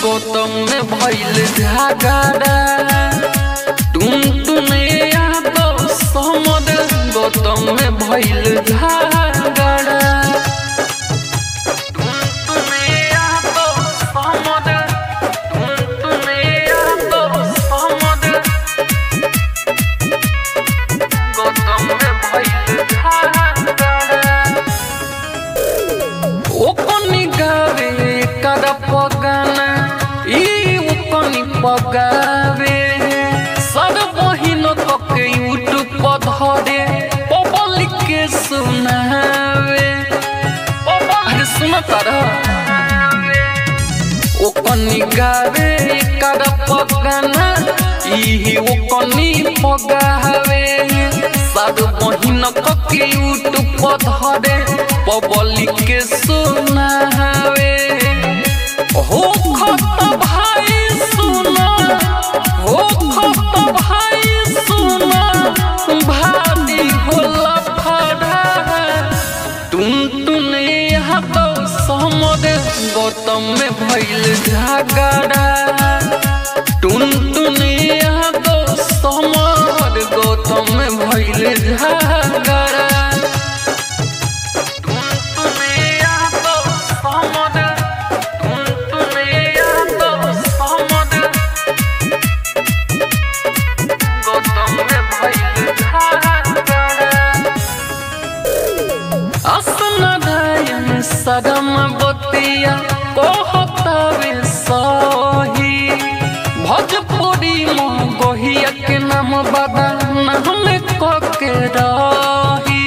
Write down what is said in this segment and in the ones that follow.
गौतम में भइल झगड़ा तुम तुने यादव समद गौतम में भइल झगड़ा तुम तुने यादव समद तुम तुने यादव समद गौतम में भइल झगड़ा ओकनी गावे कर पगाना ई ओकनी पगावे सर बहिन कके यूट्यूब पर धरे पब्लिक के सुनावे अरे सुन तारा ओकनी गावे कर पगाना ई ओकनी पगावे सर बहिन कके यूट्यूब पर धरे पब्लिक के सुनावे हो खत भाई सुना हो खत भाई सुना भारी होला फड़ा तुम तुने यहाँ तो समद गौतम में भइल झगड़ा तुम तुने यहाँ तो समद गौतम में भइल झगड़ा तुम तुने यादव समद तुम तुने यादव समद गौतम में भइल झगड़ा असनदायन सदम बतिया कहतावे सही भोजपुरी में गोहिया के नाम बदा नाम कके रही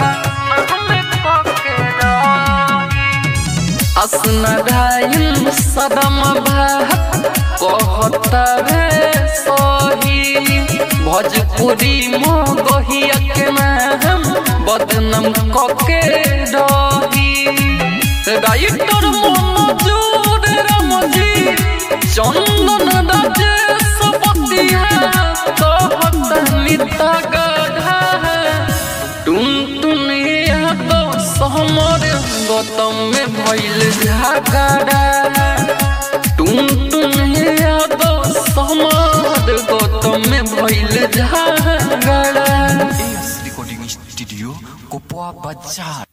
असनदायन सदम भात कहतावे सही भोजपुरी में गोहिया के नाम बदनाम कके रही राइटर मनोजूर रमजी चंदन राजेश पतिया कहत निता गढ़ा तुम तुनिया तो सहमर गौतम में भइल झगड़ा तुम तुनिया तो सहमर गौतम में भइल झगड़ा AS Recording Studio Kopwa Bazaar